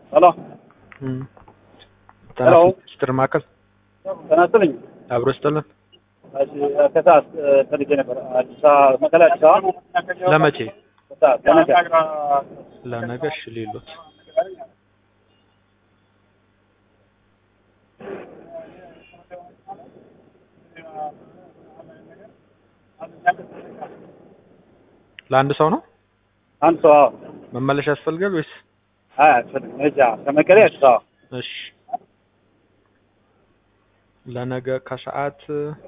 ሄሎ ሄሎ። ስትር ማዕከል ጤና ይስጥልኝ። አብሮ ስጥልን። እሺ፣ ከሰዓት ፈልጌ ነበር። አዲስ አበባ መቀሌ አዲስ አበባ ለመቼ? ከሰዓት ለነገ ለነገ እሺ ሌሎት ለአንድ ሰው ነው አንድ ሰው አዎ። መመለሻ ያስፈልጋል ወይስ? አይ አያስፈልግም። እዛ ከመቀሌ አዲስ አበባ እሺ ለነገ ከሰዓት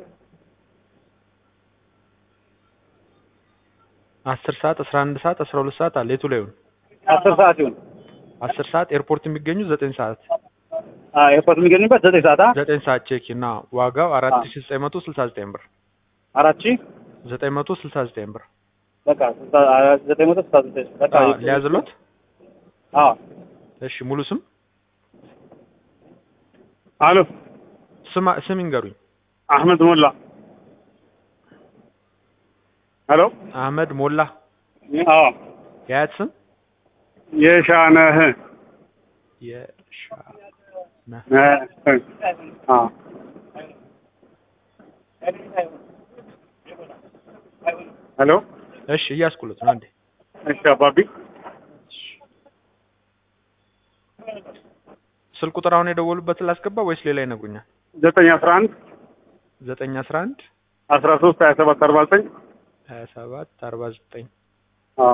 አስር ሰዓት አስራ አንድ ሰዓት አስራ ሁለት ሰዓት አለ። የቱ ላይ ይሁን? አስር ሰዓት ይሁን። አስር ሰዓት ኤርፖርት የሚገኙ ዘጠኝ ሰዓት አዎ ኤርፖርት የሚገኝበት ዘጠኝ ሰዓት አ ዘጠኝ ሰዓት ቼክ እና ዋጋው አራት ሺ ዘጠኝ መቶ ስልሳ ዘጠኝ ብር አራት ሺህ ዘጠኝ መቶ ስልሳ ዘጠኝ ብር በቃ ስልሳ- አ- ዘጠኝ መቶ ስልሳ ዘጠኝ በቃ አዎ፣ ሊያዝሎት አዎ እሺ ሙሉ ስም አሎ ስም ስም ይንገሩኝ አህመድ ሞላ ሄሎ አህመድ ሞላ አዎ የአያት ስም የሻነህ የሻነህ እ- አዎ ሄሎ እሺ እያስኩለት ነው አንዴ እሺ አባቢ ስልክ ቁጥር አሁን የደወሉበትን ላስገባ ወይስ ሌላ ይነግሩኛል ዘጠኝ አስራ አንድ ዘጠኝ አስራ አንድ አስራ ሶስት ሀያ ሰባት አርባ ዘጠኝ ሀያ ሰባት አርባ ዘጠኝ አዎ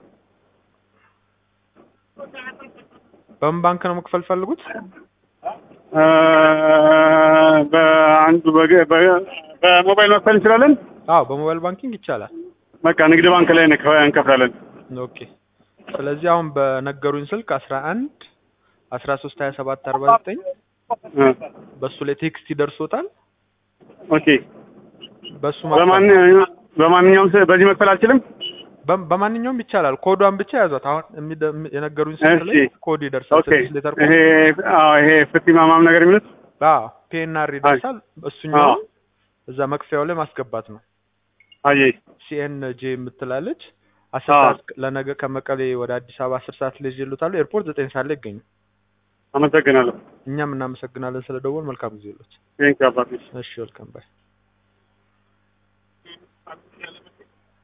በምን ባንክ ነው መክፈል ፈልጉት እ፣ በአንዱ በገ- በ- በሞባይል መክፈል እንችላለን አዎ በሞባይል ባንኪንግ ይቻላል በቃ ንግድ ባንክ ላይ እንከ- እንከፍላለን ኦኬ ስለዚህ አሁን በነገሩኝ ስልክ አስራ አንድ አስራ ሶስት ሀያ ሰባት አርባ ዘጠኝ እ፣ በእሱ ላይ ቴክስት ይደርሶታል ኦኬ በእሱ በማን መክፈል በማንኛውም ስ- በዚህ መክፈል አልችልም በ- በማንኛውም ይቻላል ኮዷን ብቻ ያዟት አሁን የሚደ- የነገሩኝ ስልክ ላይ እሺ። ኮድ ይደርሳል ኦኬ ስድስት ሌተር ይሄ ኮድ አዎ ይሄ ፍቲ ማማም ነገር የሚሉት አዎ ፒኤንአር ይደርሳል እሱኛው እዛ መክፈያው ላይ ማስገባት ነው አየ ሲኤን ጄ የምትላለች አስር አዎ። ሰዓት ለነገ ከመቀሌ ወደ አዲስ አበባ አስር ሰዓት ላይ ይሉታሉ ኤርፖርት ዘጠኝ ሰዓት ላይ ይገኙ አመሰግናለሁ እኛም እናመሰግናለን ስለ ደወል መልካም ጊዜ ይሎት ቴንክ አባቢ እሺ ወልካም ባይ